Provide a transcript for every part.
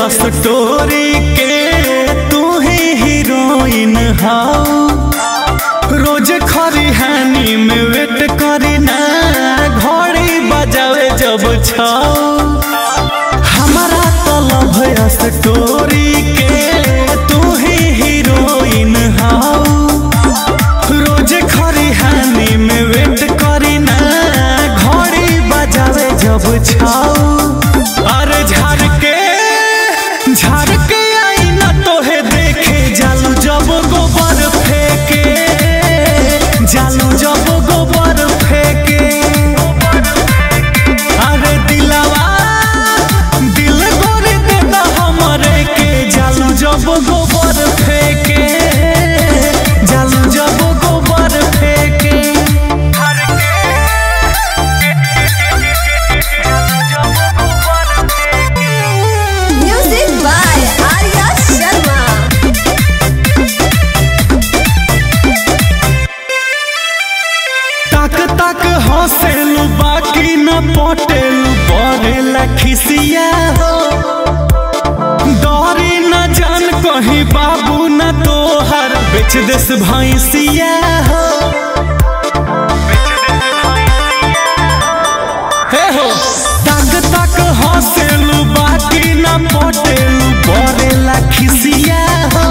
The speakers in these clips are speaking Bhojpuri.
स्टोरी के तू ही हीरोइन हाउ रोज खरी हानि में वेट करी ना घड़ी बजावे जब छाओ हमारा तलब है स्टोरी के तू ही हीरोइन हाउ रोज खरी हानि में वेट करी ना घड़ी बजावे जब छाओ अरे झाड़ के झाड़ के आई ना तोहे देखे जालू जब गोबर फेंके जालू जब गोबर फेंके अरे दिलवा दिल गोर देता हमरे के जालू जब गोबर फेंके जालू जब गोबर फेंके Music by Arya Sharma. ताक ताक हंसेलू बाकी न पटेलू बरेला खिसिया हो डरी न जान कहीं बाबू न तोहर बेच देस भैंसिया हो हे हो ताक ताक हंसेलू बाकी न पटेलू बरेला खिसिया हो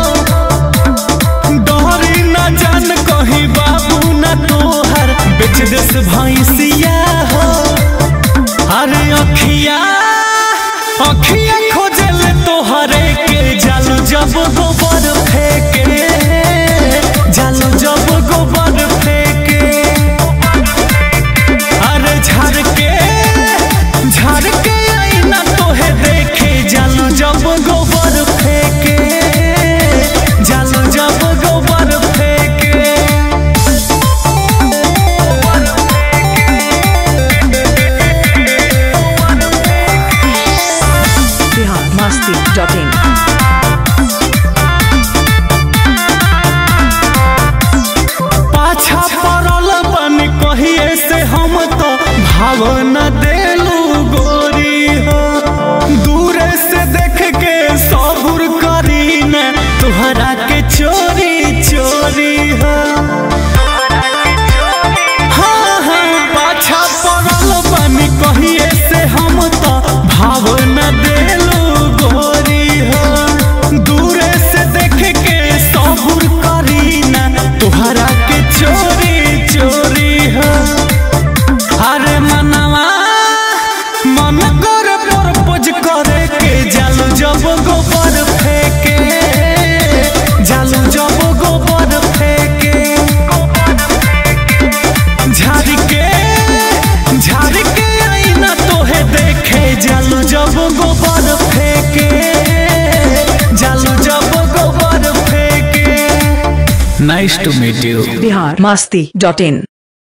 डरी न जान कहीं बाबू न तोहर बेच देस भैंसिया हो अरे अखिया अखिया खोजल तोहरे के जालू जब गोबर फेंके जालू जब गोबर फेंके अरे झाड़ के झाड़ के आईना तोहे देखे जालू जब गोबर फेंके जालू जब गोबर फेंके biharmasti.in पाछा पड़ल बन कहिए से हम तो भावना देलू गोरी हो दूरे से देख के सबुर करी न तुहरा के चोरी चोरी हो हाँ हाँ पाछा पड़ल बन कहिए से हम तो भावना देलू गोरी हो दूरे से देख के सबुर करी ना तुहरा के चोरी चोरी हो अरे मनवा मन कर प्रपोज करे के जालू जब गोबर फेंके जालू जब गोबर फेंके झाड़ के झाड़ के आईना तोहे देखे जालू जब गोबर फेंके जालू जब गोबर फेंके nice two meat you biharmasti.in